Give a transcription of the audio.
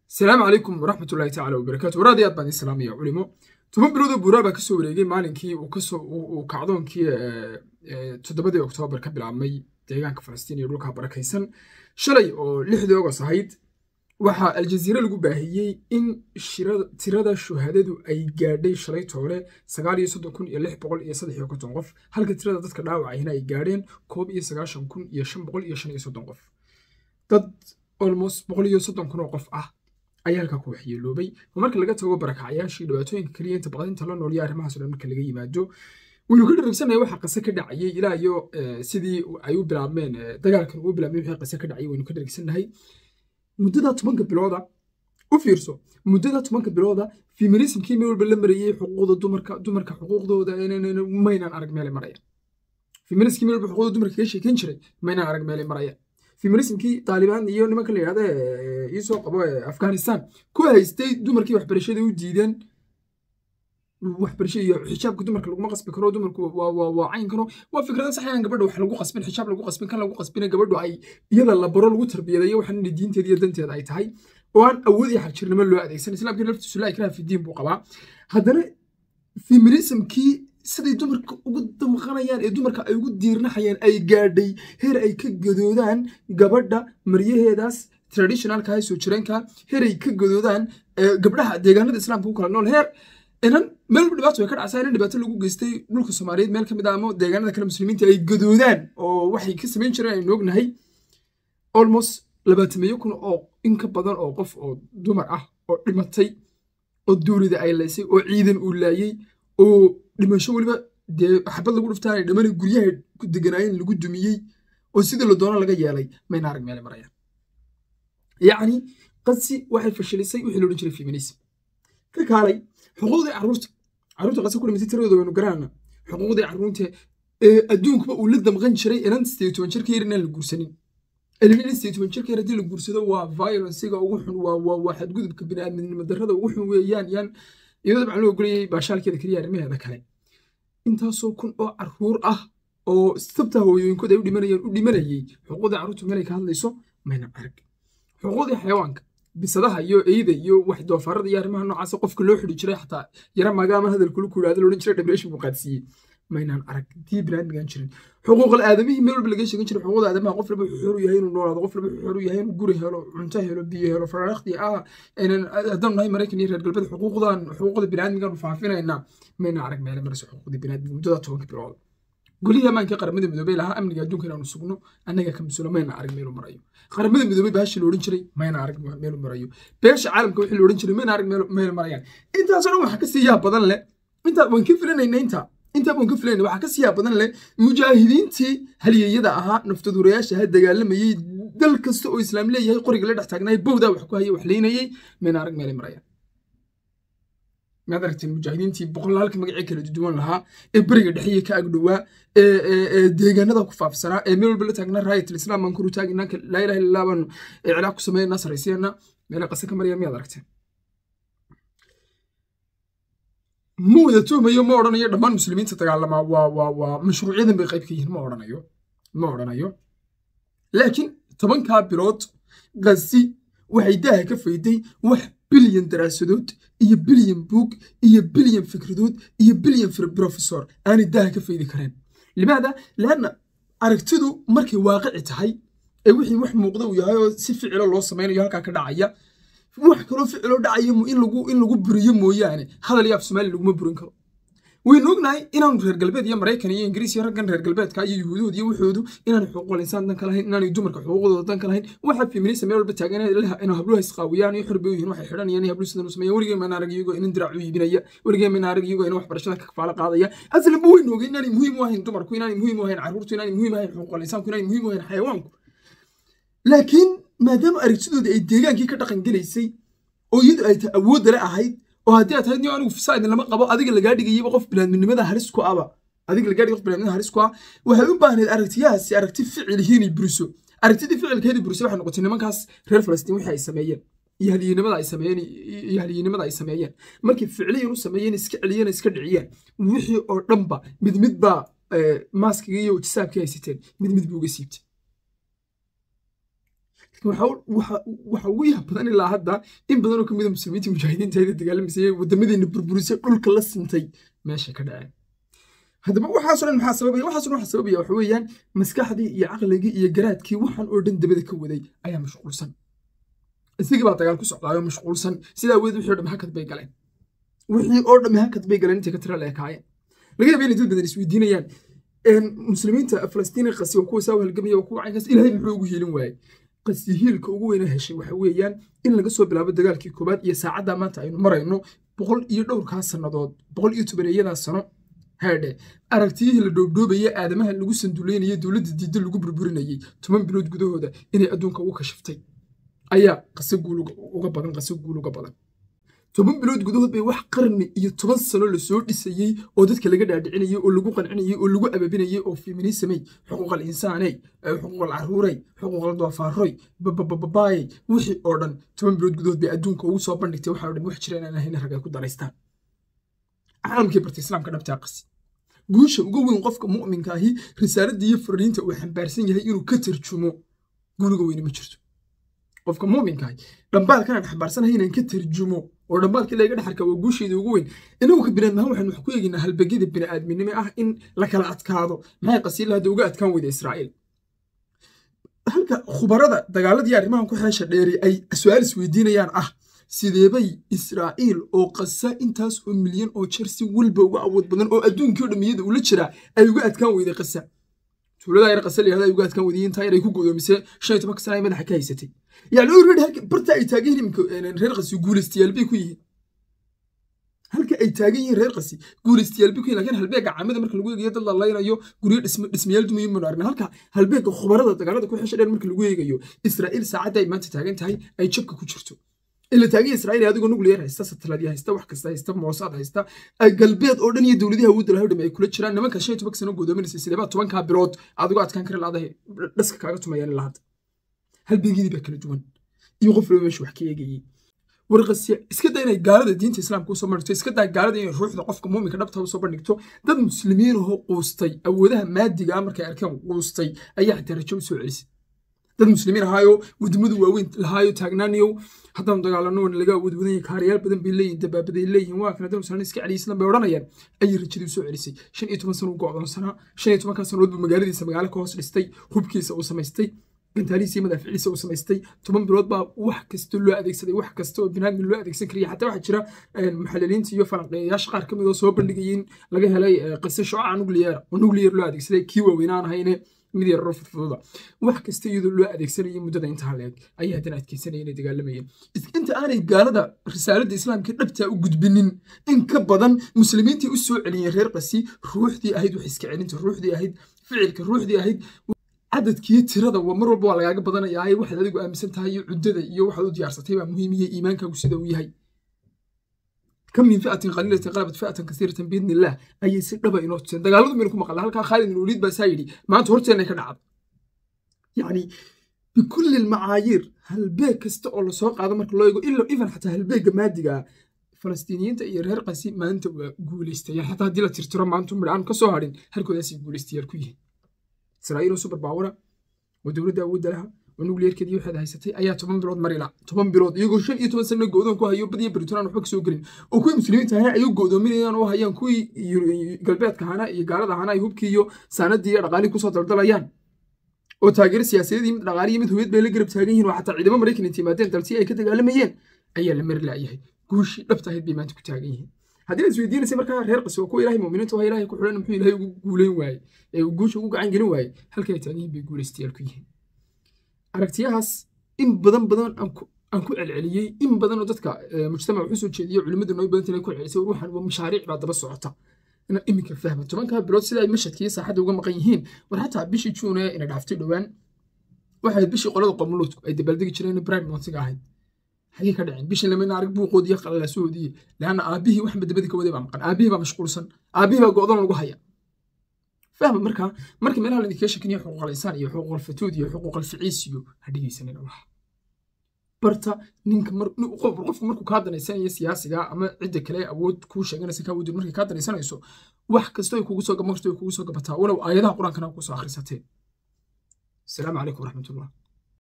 asalaamu calaykum waraxmat ullahi tacala wabarakaatu waraad aad baan islaamaya culimo toban biloodoo buuraa baa kasoo wareegay maalinkii uu kacdoonkii toddobadii oktoobar ka bilaabmay deegaanka falastiin iyo dhulka barakaysan shalay oo lixdii ogos ahayd waxaa aljaziire lagu baahiyey in tirada shuhadadu ay gaadhay shalay toole sagaal iyo soddon kun iyo lix boqol iyo saddex iyo konton qof halka tirada dadka dhaawacayna ay gaadheen koob iyo sagaashan kun iyo shan boqol iyo shan iyo soddon qof dad almost boqol iyo soddon kun oo qof ah ayaa halkaa ku waxyeeloobay oo marka laga tago barakacayaashii dhibaatooyinka keliya inta baqdinta la noolya arrimahaas dhan marka laga yimaado waynu ka dharagsanaya waxa qase ka dhacayay ilaa iyo sidii ay u bilaabmeen dagaalkan uu bilaabmay wixii qase ka dhacayay waynu ka dharagsannahay muddada tobanka bilooda u fiirso muddada tobanka bilooda feminismkii meel walba la marayey xuquuqda dumarka dumarka xuquuqdooda maynaan arag meelay marayaan feminismkii meel walba xuquuqda dumarka kaga sheekeyn jiray maynaan arag meelay marayaan feminismkii taalibaan iyo nimanka la yidhahda iisoo qabo afghanistan ku haystay dumarkii waxbarashada u diideen waxbarasho iyo xijaabka dumarka laguma qasbi karo dumarku waa cayn karo waa fikrada saxayaan gabadha wax lagu qasbin xijaab lagu qasbin kan lagu qasbin gabadhu ay iyada la baro lagu tarbiyadeeyo waxaan diinteeda iyo danteeda ay tahay oo aan awood iyo xagjirnimo loo adeegsan islaamkii laftiisu laa ikraha fi diin buu qabaa haddana feminismkii siday dumarka ugu damqanayaan ee dumarka ay ugu diirnaxayaan ay gaadhay heer ay ka gadoodaan gabadha maryaheedaas traditionalka ah soo jireenka heer ay ka gadoodaan gabdhaha deegaanada islaamka ku kala nool heer inan meel walba dhibaato way ka dhacsaa inan dhibaato lagu geystay dhulka soomaaliyeed meel ka mid ah ama deegaanada kale muslimiinta ay gadoodaan oo waxay ka samayn jireen aynu ognahay almost labaatameeyo kun oo in ka badan oo qof oo dumar ah oo dhimatay oo duurida ay laysay oo ciidan uu laayey oo dhimasho weliba dee xabad lagu dhuftaanay dhamana guryaha ku deganaayeen lagu dumiyey oo sidii la doono laga yeelay mayna arag meelay marayaan yacni qadsi waxay fashilisay wixii loodhan jiray feminism ka kaalay xuquuqdii carruurta carruurta qase ku dhimatay tiradooda waynu garanana xuquuqdii carruurta ee adduunkuba uu la damqan jiray inan sideed toban jirka yar inaan la guursanin ilmin sideed toban jirka yar haddii la guursado waa violencega ugu xun waa waa waa xadgudubka bini'aadminimo darrada ugu xun weeyaan yaan iyadoo dabcan loo ogolayay baashaalkeeda keliya arrimaheeda kale intaasoo kun oo carruur ah oo sabta hooyooyinkooda ay u dhimanayeen u dhimanayay xuquuqdii carruurtu meelay ka hadlayso mayna arag xuquuqdii xayawaanka bisadaha iyo eyda iyo wax doofaarada iyo arrimaha noocaas qofka loo xidhi jiray xataa yara magaama hadalkulu ku yidhahda loodhan jiray dhamreeshin buu qaadsiiyey maynaan arag tii binaadmigaan jirin xuquuqal aadamihii meel walba laga sheegan jiray xuquuqda aadamaha qof walba wuxuu xor u yahay inuu noolaado qof walba wuxuu xor u yahay inuu guri helo cunto helo biyo helo faraaqdi ah haddaan nahay maraykan iyo reer galbeed xuquuqdan xuquuqda binaadmigaan faafinaynaa maynaan arag meele marayso xuquuqda binaadmiga muddada tobanka bilood golihii ammaanka qaramada midoobey lahaa amniga adduunka inaanu sugno annaga ka masuula mayna arag meelu marayo qaramada midoobey baashii loodhan jiray mayna arag meelu marayo beesha caalamka wixii loodhan jiray mayna arag meelu marayaan intaasoo dhan waxaa ka sii yaa badan leh intaa waan ka filanayna intaa intaa baan ka filayna waxaa ka sii yaa badan leh mujaahidiintii halyeeyada ahaa naftaduurayaasha ha dagaalamayey dal kasta oo islaam leeyahay qoriga la dhex taagnaay bowdaa wax ku haya wax leynayey mayna arag meelay marayaan maad aragteen mujaahidiintii boqolaalka magacii kala duwan lahaa ee beriga dhexiya ka agdhowaa ee deegaanada ku faafsanaa ee meel walba la taagnaa raayat alislaam baan kuru taaginaa laa ilaha illallah baan iclaaq ku sameynaa saraysiyanaa meela qase ka maraya miyaad aragteen ma wada tuhmayo ma odhanayo dhammaan muslimiinta dagaalamaa waa waa waa mashruucyadan bay qayb ka yihiin ma odhanayo ma odhanayo laakiin tobankaa bilood qasi waxay daaha ka fayday wax bilyan daraasadood iyo bilyan buug iyo bilyan fikradood iyo bilyan professor aanay daaha ka faydi kareen limaada laanna aragtidu markay waaqici tahay ee wixii wax muuqda uu yahay oo si ficilo loo samaynayo halkaa ka dhacaya wax kaloo ficiloo dhacaya in lagu in lagu buriyo mooyaane hadal iyo af soomaali laguma burin karo waynu ognahay inaanu reer galbeed iyo maraykan iyo ingiriis iyo raggan reer galbeedka iyo yuhuudood iyo waxoodu inaanay xuquuqul insaan danka lahayn inaanay dumarka xuquuqdooda danka lahayn waxa feminista meel walba taagan in habluha isqaawiyaan iyo xorbe yihiin waxay xidhanayaan iyo habluhu sidan u sameeyaan weligeen maan arag iyagoo inan dirac u iibinaya weligeen maan arag iyagoo inan waxbarashada ka kafaalo qaadaya aslanba waynu ogay inaanay muhiim u ahayn dumarku inaanay muhiim u ahayn carruurtu inaanay muhiim ahayn xuquuqul insaanku inaanay muhiim u ahayn xayawaanku laakiin maadaama aragtidoodii ay deegaankii ka dhaqan gelaysay oo iyadu ay ta awoodda le ahayd oo haddii aad tahay niyo anigu fasaadin lama qabo adiga lagaa dhigayaba qof binaadminimada halis ku aba adiga lagaa dhigay qof binaadminimada halis ku ah waxay u baahneed aragtiyahaasi aragti ficilihiin ay buriso aragtidii ficilkeedii burisay waxay noqotay nimankaas reer falastiin wixii ay sameeyeen iyo haliyinimada ay sameeyeen iyo haliyinimada ay sameeyeen markay ficiliyan u sameeyeen iska celiyeen iska dhiciyeen wixii oo dhanba mid mid baa maaskigii iyo jisaabkii haysateen mid mid buu uga siibtay waxa ugu yaab badan ilaa hadda in badan oo ka mida muslimiinta mujaahidiinta ayda dagaalamaysay wadamadeena burburisay dhulka la sintay meesha ka dhaceen haddaba waxaaso dhan maxaa sababaya waxaaso dhan waxaa sababaya waxa weeyaan maskaxdii iyo caqligii iyo garaadkii waxaan oo dhan dabada ka waday ayaa mashquulsan isagii baa dagaal ku socdaayoo mashquulsan sidaa weed wixii o dham hakad bay galeen wixii oo dham hakad bay galeen intay ka tira leekaayeen laga yaaba inay dad badan isweydiinayaan muslimiinta falastiini qasi waa kuwa saa halgamaya waa kuwa caynkaas ilaahay muxuu ugu hiilin waayey qasi hiilka ugu weyna heshay waxa weeyaan in laga soo bilaabo dagaalkii koobaad iyo saacadda maanta aynu marayno boqol iyo dhowrkaa sannadood boqol iyo tobaneeyadaa sano haadhe aragtiyihii la dhoobdhoobaya aadamaha lagu sanduleynayay dowladda diidda lagu burburinayay toban bilood gudahooda inay adduunka ugu kashiftay ayaa qase guul uga badan qase guul uga badan toban bilood gudahood bay wax qarni iyo toban sano lasoo dhisayey oo dadka laga dhaadhicinayay oo lagu qancinayay oo lagu ababinayay oo feminismey xuquuqal insaaney xuquuqal caruurey xuquuqal doofaarroy babababaayey wixii oo dhan toban bilood gudahood bay adduunka ugu soo bandhigtay waxaa dhan wax jira inaan ahayn rag ay ku daraystaan caalamkii bartay islaamka dhabtaa qasi guusha ugu weyn qofka mu'minka ahi risaaladda iyo fariinta uu xambaarsan yahay inuu ka tarjumo guuliga weyne ma jirto qofka mu'minka ahi dhambaalkan aan xambaarsanahay inaan ka tarjumo oo dhambaalka ilaga dhexarka waa guusheeda ugu weyn inagu ka binaan mahan waxaan wax ku eegaynaa halbegyada bini'aadminimo ah in la kala adkaado maxay qasiila hadda uga adkaan weyda israa'iil halka khubarada dagaaladii arrimahan ku xeesha dheeri ay su-aal isweydiinayaan ah sideebay israa'iil oo qasa intaas oo milyan oo jeer si walba uga awood badan oo adduunkii o dhamiyada ula jiraa ay uga adkaan weyday qasa tuulada yar qasa layihahda ay uga adkaan weyday intaa yar ay ku godoomisee shan iyo tobanka sana ay madaxa ka haysatay yani already halka barta ay taagan yihiin imika reer qasi guulaystayaal bay ku yihiin halka ay taagan yihiin reer qasi guulaystayaal bay ku yihiin lakiin halbeega caamada marka lagu eegayo dad la laynayo guryo dhismayaal dumayo manu aragna halka halbeega khubarada dagaalada ku xesha dheer marka lagu eegayo israa'iil saacadda ay maanta taagan tahay ay jabka ku jirto ila taagan israa'iil adigoo nuclear haysta sateladya haysta wax kasta haysta moosaad haysta galbeed oo dhan iyo dowladaha awoodda lahaw dham ay kula jiraan nimanka shan iyo tobanka sano godoominaysa sideebaa tobankaa bilood adigoo adkaan kari laadahay dhaska kaaga tumayaan ilaa hadda halbeegyadii baa kala duwan iyo qof laba meesha wax ka eegayey warqasiya iska daa inay gaalada diinta islaamka usoo bandhigto iska daa gaalada inay ruuxda qofka muuminka dhabta usoo bandhigto dad muslimiin ahoo quustay awoodaha maadiga ah markay arkeen quustay ayaa xitaa rajo usoo celisay dad muslimiin ahaayo wadamadu waaweyn lahaayo taagnaaniyow haddaan dagaalano laga awood wadan yahay kaariyaal badan bay leeyihin dabaabaday leeyihin waa kana dad muslimiin iska celiya islan bay odhanayaan ayay rajadii usoo celisay shan iyo toban sano u go'doonsanaa shan iyo tobankaa sanood buu magaaladiisa magaalo ka hoos dhistay hubkiisa uu samaystay gantaalihiisa iyo madaaficiisa uu samaystay toban bilood baa wax kasta loo adeegsaday wax kasta oo binaadmi loo adeegsan karaya xataa waxaa jira muxaliliinta iyo falanqeeyayaasha qaar ka mid oo soo bandhigayay in laga helay qise shucaca nuclear oo nuclear loo adeegsaday kii waaweynaan ahayne mid yararo fudfududa wax kasta iyadoo loo adeegsanayay muddada intaa leeg ayay haddana adkeysanaya inay dagaalamayeen inta aanay gaalada risaaladda islaamka dhabtaa u gudbinin in ka badan muslimiintii u soo celiyeen reer qasi ruuxdii ahayd wax iska celinta ruuxdii ahayd ficilka ruuxdii ahayd cadadkiyo tirada mar walba waa lagaaga badanayaa waxaad adigu aaminsan tahay iyo cuddada iyo waxaad u diyaarsatay baa muhiim iyo iimaankaagu sida uu yahay kam min fi'atin qaliilatin qalabat fi'atan kasiiratan biidni illah ayay si dhaba inoo tuseen dagaaladu maynu ku maqalna halkaa khaalid bin waliid baa saa yidhi maanta horteenay ka dhacda yacni bikulli lmacaayiir halbeeg kasta oo lasoo qaado marka loo eego ilo even xataa halbeegga maadiga falastiiniyiinta iyo reer qasi maanta waa guulaystayaal xataa haddii la tirtiro maanta midhaan ka soo hadhin halkoodaasay guulaystayaal ku yihiin israa'iil oo super bawara oo dowladda awoodda laha oo nuclearkeedii waxaad haysatay ayaa toban bilood marila toban bilood iyagoo shan iyo toban sano go'doon ku hayo badiya baritonaan waxba kasoo gelin oo kuwii muslimiinta ahana ay u go'doominayaan oo hayaan kuwii galbeedka ahana iyo gaalada ahana ay hubkii iyo saanadii iyo dhaqaalii kusoo daldalayaan oo taageero siyaasadeed mid dhaqaaliyo mid hubiyad bay la garab taagan yihiin oo xataa ciidamo maraykan inta yimaadeen dalsi ay ka dagaalamayeen ayaa la mari la'yahay guushii dhabta ahayd bay maanta ku taagan yihiin haddii aad isweydiinaysay markaa reer qasi waa kuwa ilahay muuminiinta waa ilahay ku xidhan muxuu ilahay ugu guulayn waaye ee uu guusha ugu gacan gelin waaye halkay ay taagan yihiin bay guulaystayaal ku yihiin aragtiyahaas in badan badan aan ku celceliyey in badan oo dadka mujtamac wuxuu soo jeediyey culimmadu nooy badan inay ku celcelisay ruuxan waa mashaariic baa daba socota ina iminka fahma tobankaa bilood sida ay mashadkiiyo saaxadda uga maqan yihiin war xataa bishii juune ina dhaaftay dhowaan waxay bishii qolada qomuluudku ay dabaaldegi jireen prime montiga ahayd xagee ka dhaceen bishii lamina arag buuqoodiyo qalalaasuhoodii leanna aabbihii waxba dabadii ka waday baa maqan aabbihii baa mashquulsan aabbihii baa go'doon lagu haya fahma marka marka meelaha laidinkaga shakiniyo xuquuqal insaan iyo xuquuqal fatuud iyo xuquuqal ficiis iyo ha dhegeysanina waxa barta ninka qofku markuu kaa danaysanayo siyaasiga ama cidda kale awood kuu sheeganaysa kaa wudin markay kaa danaysanayso wax kasto ay kugu soo gamarto ay kugu soo gabataa walow aayadaha qur-aankana kusoo akhrisateen asalaamu calaykum waraxmatullah